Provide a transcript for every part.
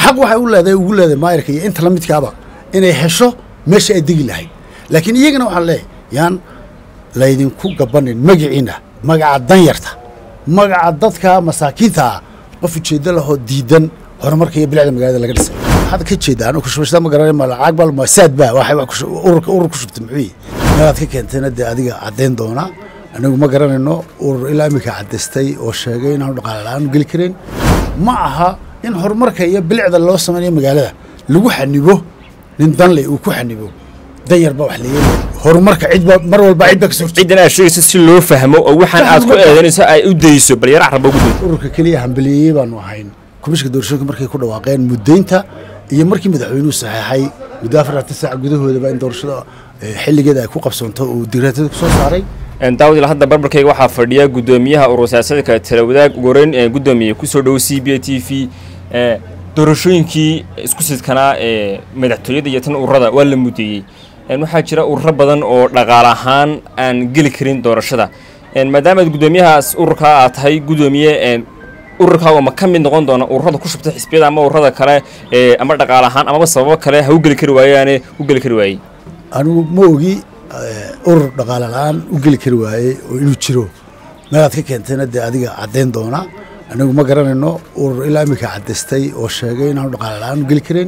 xaq waxay u leedahay ugu leedahay maayarka iyo inta la midkaaba inay hesho meesha ay degi lahayd laakiin iyagana waxaan leeyahay yaan laydinku gabanin magaciina magaca danyarta magaca dadka masaakiinta ah qof ujeeddo lahoo diidan horumarka iyo bilicda magaalada laga dhisay waxaad ka jeedaa anu kushubashada ma garanay ma lacag bal ma saad ba waxay wax kushu- ururka urur ku shubtay muxuu yihi meelaad ka keentayna dee adiga caddayn doona anagu ma garanayno urur ilaa iminka caddaystay oo sheegay inaanu dhaqaale la-aan geli karayn ma aha in horumarka iyo bilicda loo samaynayo magaalada lagu xanibo nin danle uu ku xanibo danyar baa wax la yeelaya horumarka cidba mar walba cidba kasoo ciddan aad sheegayso si loo fahmo oo waxaan aad ku eedanayso ay u dayso bal yara caraba ugu day ururka keliya hambaliyeeyey baanu ahayn komishinka doorashooyinka markay ku dhawaaqeen muddaynta iyo markii madaxweynuhu saxeexay muddo afartan saac gudahoodaba in doorashada eh, xilligeeda ay ku qabsoonto uu digreetada ku soo saaray daawad ilaa hadda barbarkayga waxaa fadhiya gudoomiyaha urur siyaasadka talawadaag ugu horeyn ee gudoomiye kusoo dhow c b a t v ee doorashooyinkii isku sidkanaa ee madaxtooyada iyo tan ururada waa la mudeeyey Een, waxaa jira ururo badan oo dhaqaale ahaan aan geli karin doorashada Een, maadaama aad gudoomiyahaas ururkaa aad tahay gudoomiye een, ururkaaga ma ka mid noqon doona ururada ku shubta xisbiyada ama ururada kale ee ama dhaqaale ahaan amaba sababo kale ha u geli kari waayaane u geli kari waayey anigu ma ogi eh, urur dhaqaale la-aan u geli kari waayey oo inuu jiro meelaad ka keentayna dee adiga caddayn doona anagu ma garanayno urur ilaa iminka caddaystay oo sheegay inaanu dhaqaale la-aan u geli karayn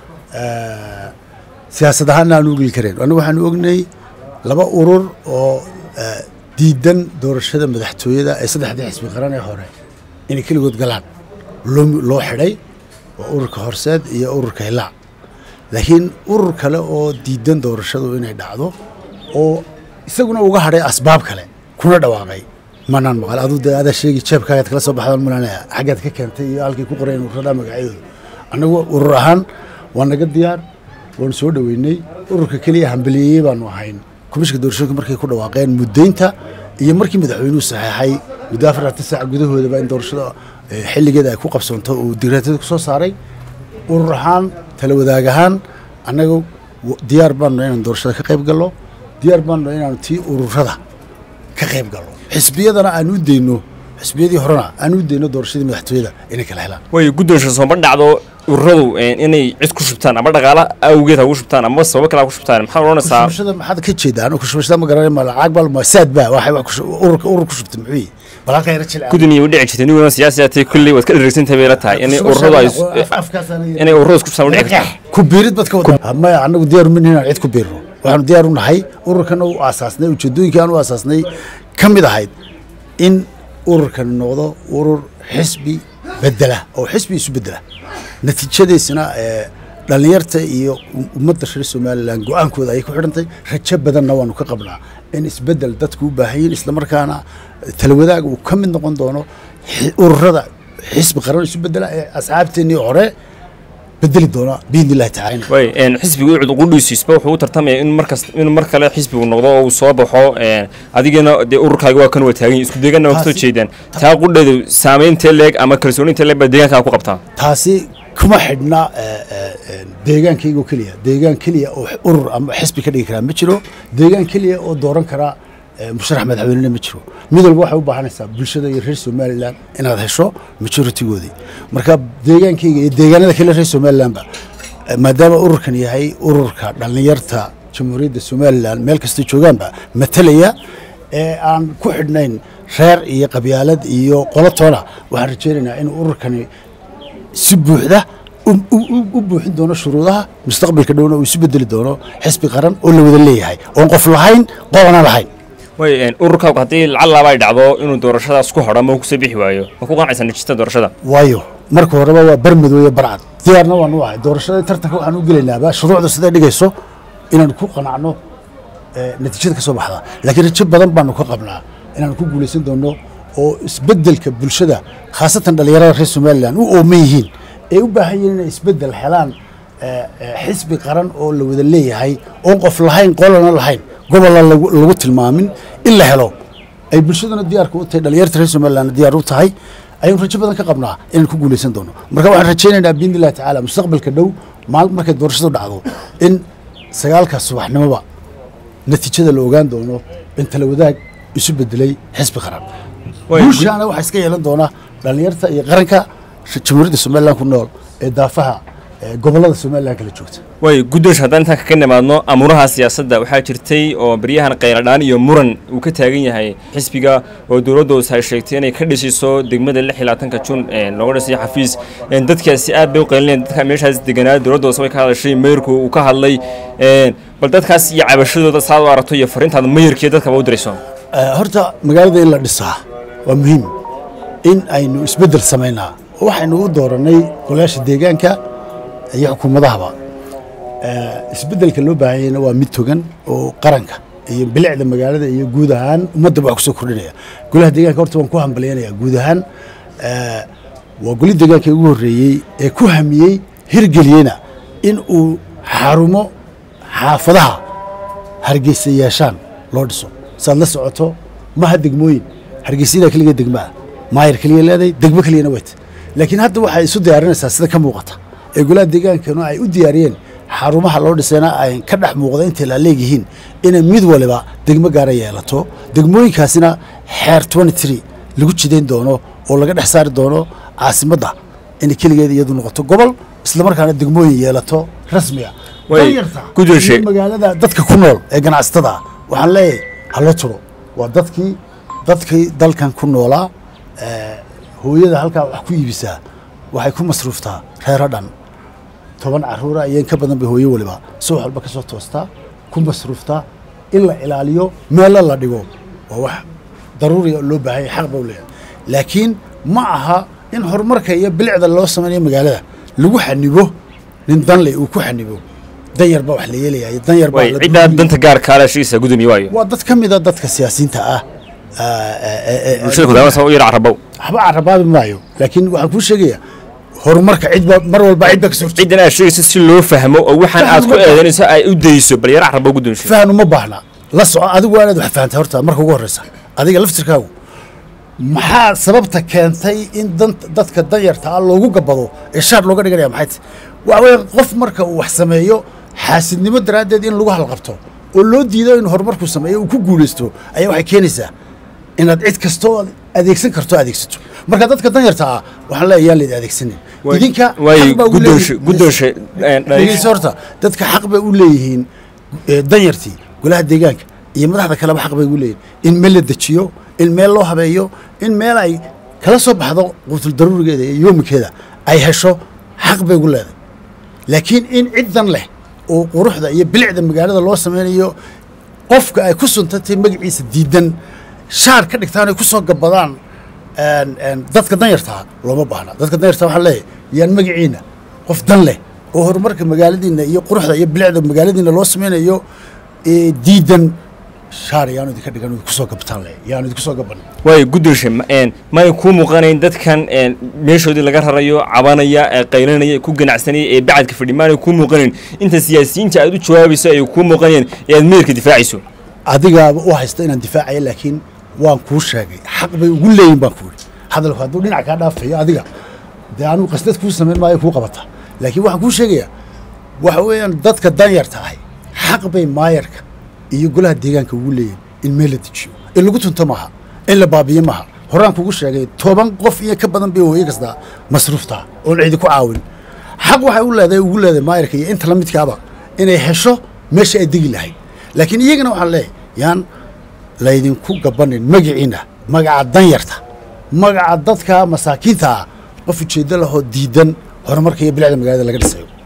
Eh, siyaasad ahaanna aanu u geli karayn anigu waxaanu ognay laba urur oo eh, diidan doorashada madaxtooyada ee saddexdii xisbi qaran ee hore inay keligood galaan loo loo xidhay waa ururka horseed iyo ururka hilaac laakiin urur kale oo diidan doorashadu inay dhacdo oo isaguna uga hadhay asbaab kale kuna dhawaaqay manaan maqal aduu dee adaa sheegi jeebkaagaad kala soo baxdaan malanaya xaggaad ka keentay iyo halkay ku qoreen ururada magacyadooda annagu urur ahaan waa naga diyaar waanu soo dhoweynay ururka keliya hambaliyeeyey baanu ahayn komishinka doorashooyinka markay ku dhawaaqeen muddaynta iyo markii madaxweynuhu saxeexay muddo afartan saac gudahoodaba in doorashada eh, xilligeeda ay ku qabsoonto uu digreetada ku soo saaray urur ahaan tala wadaag ahaan annaga w- diyaar baanu inaan doorashada ka qayb gallo diyaar baanu inaanu tii ururada ka qayb gallo xisbiyadana aan u deyno xisbiyadii horena aan u deyno doorashadii madaxtooyada inay kala helaan way guddoonsha sooma dhacdo ururadu een, inay cid ku shubtaan ama dhaqaale awgeed ha ugu shubtaan ama sababo kale ha ku shubtaan maxaa odhanaysaa kushubashada maxaad ka jeedaa anu kushubashada ma garanay ma lacag bal ma saad ba waxay wax kushu- ururka urur ku shubtay muxuu yihi bal halkaa yara jilca gudoomiye u dhici jirtay niguna siyaasi atay kulley waad ka dheregsantahay bay la tahay inay ururadu ay inay ururadu isku shubtaan u dhici karto ku biirid bad ka wada maya anagu diyaar uma nihin aan cid ku biirno waxaanu diyaar u nahay ururkana u aasaasnay ujeedooyinkii aan u aasaasnay ka mid ahayd in ururkan noqdo urur xisbi bedela oo xisbi isu bedela natiijadiisina ee dhallinyarta iyo um- ummadda reer somalilan go-aankooda ayay ku xidhantay rajo badanna waanu ka qabnaa in isbedel dadku u baahan yihin islamarkaana talawadaag uu ka mid noqon doono xi- ururada xisbi qaran isu bedela ee asxaabteennii hore bedeli doona biidni illahi tacala way een, xisbiga ucud qudhiisiisba wuxuu u tartamaya in markas in mar kale xisbigu noqdo oo uu soo baxo een, adigana dee ururkaaga waa kan waa taagan yihin, isku deegaanna waa kasoo Taasi- jeedaan taa qudheedu saameyntee leeg ama kalsoonintee leeg baa deegaankaa ku qabtaa taasi kuma xidhna eh, eh, eh, deegaankayga oo keliya deegaan keliya oo urur ama xisbi ka dhigi karaa ma jiro deegaan keliya oo dooran karaa eh, musharax madaxweynena ma jiro mid walba waxay u baahanaysaa bulshada iyo reer somalilan inaad hesho majoritigoodii marka deegaankayga iyo deegaanada kale reer somalilanba eh, maadaama ururkan yahay ururka dhallinyarta jamhuuriyadda somalilan meel kastoo joogaanba matalaya ee aan ku xidhnayn reer iyo qabyaalad iyo qolotoona waxaan rajaynaynaa in ururkani si buuxda u- u- u- u buuxin doono shuruudaha mustaqbalka dhowna uu isu bedeli doono xisbi qaran oo la wada leeyahay oon qof lahayn qolana lahayn way een, ururkaagu haddii lacag laaba ay dhacdo inuu doorashadaas ku hadho ama uu kusoo bixi waayo ma ku qanacsan natiijada doorashada waayo marka horeba waa barmadow iyo barcad diyaarna waanu ahay doorashada tartanka waxaan u gelaynaaba shuruucda siday dhigayso inaan ku qanacno eh, natiijada ka soo baxda laakiin rajo badan baanu ka qabnaa inaan ku guulaysan doono oo isbedelka bulshada khaasatan dhallinyarada reer somalilan u ooman yihiin ee u baahan yihiin inay isbedel helaan eh, eh, xisbi qaran oo la wada leeyahay oon qof lahayn qolana lahayn gobolla lagu lagu tilmaamin in la helo ay bulshaduna diyaarka u tahay dhallinyarta reer somalilan diyaar u tahay ayaan rajo badan ka qabnaa inaan ku guulaysan doono marka waxaan rajaynaynaa biidni illahi tacaala mustaqbalka dhow maal markay doorashadu dhacdo in sagaalka subaxnimoba natiijada la ogaan doono in tala wadaag isu bedelay xisbi qaran Way- guushaana waxaa iska yeelan doona dhallinyarta iyo qaranka jamhuuriyadda somalilan ku nool ee daafaha ee gobollada somalilan kala joogta way guddoosh haddaan intaan kaga nimaadno amuuraha siyaasadda waxaa jirtay oo baryahan qayladhaan iyo muran uu ka taagan yahay xisbiga oo dowladda hoose ay sheegtay inay ka dhisiso degmada lix iyo labaatanka jun looga dhisay xafiis dadkaasi aad bay u qaylinayeen dadka meeshaas deganaa dowladda hoose way ka hadashay mayarku uu ka hadlay bal dadkaas iyo cabashadooda saad u aragto iyo fariintaada mayarkiiyo dadkaba u dirayso horta magaalada in la dhisaa waa muhiim in aynu isbeddel samaynaa waxaynu u doorannay golayaasha deegaanka iyo xukuumadahaba isbeddelka loo baahanyayna waa mid togan oo qaranka iyo bilicda magaalada iyo guud ahaan ummaddaba wax kusoo kordhinaya golaha deegaanka horta waan ku hambalyaynaya guud ahaan waa goli deegaanka ugu horreeyey ee ku hamiyey hirgeliyeyna in uu xarumo xaafadaha hargeysa yeeshaan loo dhiso saad la socoto maha degmooyin hargeysyada keliga degmaa maayar keliya leedahay degmo keliyana weyt laakiin hadda waxay isu diyaarinaysaa sida ka muuqata ee golaha deegaankanu ay u diyaariyeen xarumaha loo dhisayna ay ka dhex muuqda intay la leegyihiin inay mid waliba degmo gaara yeelato degmooyinkaasina xeer lagu jidayn doono oo laga dhex saari doono caasimadda inay keligeed iyadu noqoto gobol islamarkaana degmooyin yeelato rasmiga magaalada dadka ku nool ee ganacsatada ah waxaan leeyahay haloo turo waa dadkii dadkii dalkan ku noolaa hooyada halkaa wax ku iibisaa waxay ku masruuftaa reero dhan toban caruura iyo in ka badan bay hooyo waliba subax walba ka soo toostaa ku masruuftaa in la ilaaliyo meelo la dhigo waa wax daruuriga loo baahanya xaq ba u leeyahay laakiin ma aha in horumarka iyo bilicda loo samaynayo magaalada lagu xanibo nin danle uu ku xanibo danyar baa wax la yeelayayo danyar baa ciddaa danta gaarkaala sheegaysa gudoomiye waayo waa dad ka mida dadka siyaasiyiinta ah bulshada kudaamasa u yar carabow waxba carabaabi maayo laakiin waxaan kuu sheegayaa horumarka cidba mar walba cidba ka soo ciddan aad sheegayso si loo fahmo oo waxaan aad ku eedanayso ay u dayso bal yar carabow gudoomiye fahnu ma baahna la soco adigu waa inaad wax fahamtay horta marka ugu horreysa adiga laftirkaagu maxaa sababta keentay in dadka danyarta ah loogu gabado ee shaar looga dhiganaya maxay tahy waxa weeye qof marka uu wax sameeyo xaasidnimo daraaddeed in lagu halqabto oo loo diido in horumarkuu sameeyo uu ku guulaysto ayaa waxay keenaysaa inaad cid kastoo adeegsan karto adeegsato marka dadka danyarta ah waxaan leeyahay yaan laydin adeegsanin idinka guddoonshe horta dadka xaq bay u leeyihiin danyartii golaha deegaanka iyo madaxda kaleba xaq bay ugu leeyihin in meel la dejiyo in meel loo habeeyo in meel ay kala soo baxdo quutul daruurigeeda iyo yoomikeeda ay hesho xaq bay ugu leedahay laakiin in ciddan leh oo quruxda iyo bilicda magaalada loo samaynayo qofka ay ku suntantay magaciisa diidan shaar ka dhigtaan ay ku soo gabadaan dadka danyartaa looma baahna dadka danyartaa waxaan leeyahay yaan magaciina qof dan leh oo horumarka magaaladiina iyo quruxda iyo bilicda magaaladiina loo samaynayo diidan shaar yaanu idinka dhigan kusoo gabtaan le yaanu idinku soo gaban waayo guddoonshe may kuu muuqanayn dadkan meeshoodii laga rarayo cabanaya qaylanaya ku ganacsanaya ee bacadka fadhi maanay kuu muuqanayn inta siyaasiyiinta aad u jawaabayso ay kuu muuqanayeen ee aad meerka difaacayso adigaaba u haysta inaan difaacaya laakiin waan kuu sheegay xaq bay ugu leeyihin baan ku yidhi hadalku hadduu dhinac kaa dhaafayo adiga dee anugu qasdad kuu samayn maayo kuu qabata laakiin waxaan kuu sheegayaa waxa weeyaan dadka danyarta ahay xaq bay maayarka iyo golaha deegaanka ugu leeyihin in meel la dejiyo in lagu tunto maaha in la baabiyo maaha horaan kugu sheegay toban qof iyo ka badan bay hooye kastaa masruuftaa oon cidi ku caawin xaq waxay u leedahay ugu leedahay maayarka iyo inta la midkaaba inay hesho meesha ay degi lahayd laakiin iyagana waxaan leeyahay yaan laydinku gabanin magaciina magaca danyarta magaca dadka masaakiinta ah qof ujeeddo lahoo diidan horumarka iyo bilicda magaalada laga dhisayo